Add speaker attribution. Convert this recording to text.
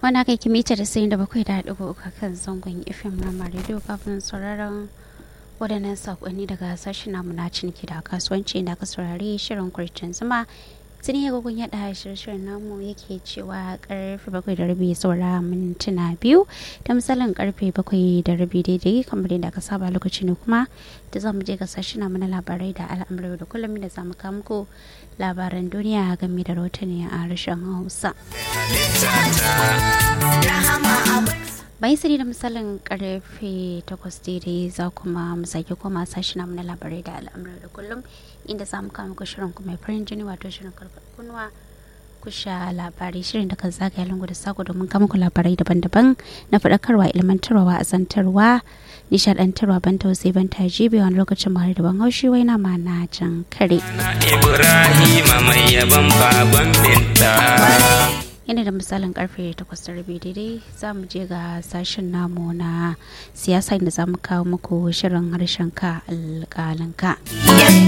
Speaker 1: mana kai kimita da sayin da bakwai da ɗigo uku kan zangon fm na rediyo kafin sauraron waɗannan saƙonni daga sashen namu na ciniki da kasuwanci da aka saurari shirin kurcin zuma tuni ya gugun yada shirin namu yake cewa karfe bakwai da rabi saura mintuna biyu da misalin karfe bakwai da rabi daidai kamar yadda aka saba lokaci ne kuma da za mu je ga sashen namu na labarai da al'amuran da kullum da za mu kawo muku labaran duniya game da rahotanni a harshen hausa bayan sani da misalin karfe 8 daidai za kuma mu sake koma sashi namu na labarai da al'amuran da kullum inda za mu kama shirin kuma farin jini wato shirin karfar kunwa kusha labarai shirin da kan zagaya lungu da sako domin kama ku labarai daban-daban na faɗakarwa ilmantarwa azantarwa nishadantarwa ban tausayi ban tajibi wani lokacin mahar da ban haushi wai na ma na can kare.
Speaker 2: Ibrahima mai yaban baban binta.
Speaker 1: yana da misalin karfe 8:30 daidai za mu je ga sashen namu na siyasa inda za mu kawo muku shirin harshen ka alƙalinka.